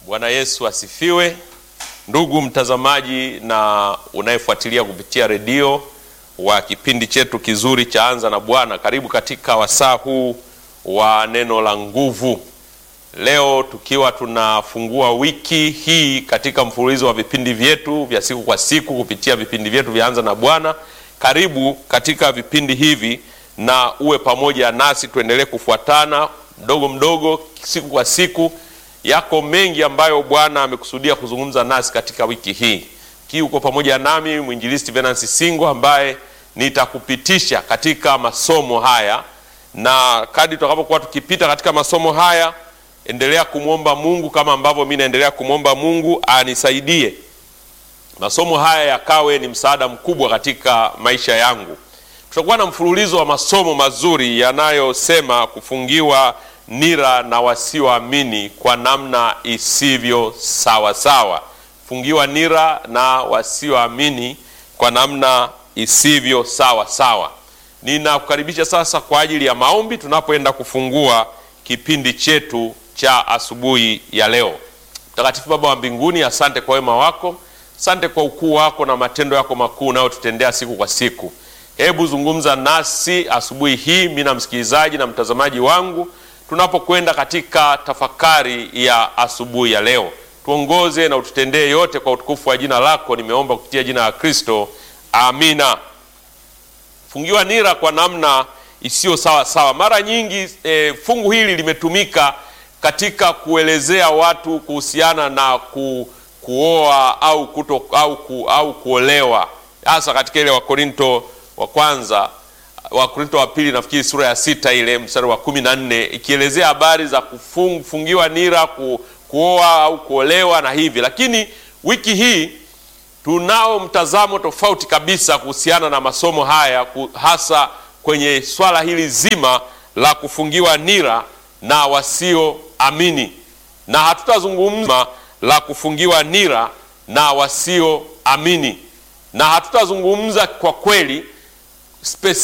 Bwana Yesu asifiwe. Ndugu mtazamaji na unayefuatilia kupitia redio wa kipindi chetu kizuri cha Anza na Bwana, karibu katika wasaa huu wa neno la nguvu. Leo tukiwa tunafungua wiki hii katika mfululizo wa vipindi vyetu vya siku kwa siku kupitia vipindi vyetu vya Anza na Bwana. Karibu katika vipindi hivi na uwe pamoja nasi, tuendelee kufuatana mdogo mdogo, siku kwa siku. Yako mengi ambayo Bwana amekusudia kuzungumza nasi katika wiki hii. Kii uko pamoja nami mwinjilisti Venansi Singo ambaye nitakupitisha katika masomo haya, na kadri tutakapokuwa tukipita katika masomo haya, endelea kumwomba Mungu kama ambavyo mimi naendelea kumwomba Mungu anisaidie masomo haya yakawe ni msaada mkubwa katika maisha yangu. Tutakuwa na mfululizo wa masomo mazuri yanayosema kufungiwa nira na wasioamini kwa namna isivyo sawa sawa. Fungiwa nira na wasioamini kwa namna isivyo sawa sawa. Ninakukaribisha sasa kwa ajili ya maombi tunapoenda kufungua kipindi chetu cha asubuhi ya leo. Mtakatifu Baba wa mbinguni, asante kwa wema wako, asante kwa ukuu wako na matendo yako makuu unayotutendea siku kwa siku. Hebu zungumza nasi asubuhi hii, mimi na msikilizaji na mtazamaji wangu tunapokwenda katika tafakari ya asubuhi ya leo, tuongoze na ututendee yote kwa utukufu wa jina lako. Nimeomba kupitia jina la Kristo, amina. Fungiwa nira kwa namna isiyo sawa sawa. Mara nyingi e, fungu hili limetumika katika kuelezea watu kuhusiana na ku, kuoa au, kuto, au, ku, au kuolewa, hasa katika ile Wakorinto wa kwanza Wakorinto wa pili nafikiri sura ya sita ile mstari wa kumi na nne ikielezea habari za kufungiwa nira ku, kuoa au kuolewa na hivi. Lakini wiki hii tunao mtazamo tofauti kabisa kuhusiana na masomo haya, hasa kwenye swala hili zima la kufungiwa nira na wasioamini, na hatutazungumza la kufungiwa nira na wasioamini, na hatutazungumza kwa kweli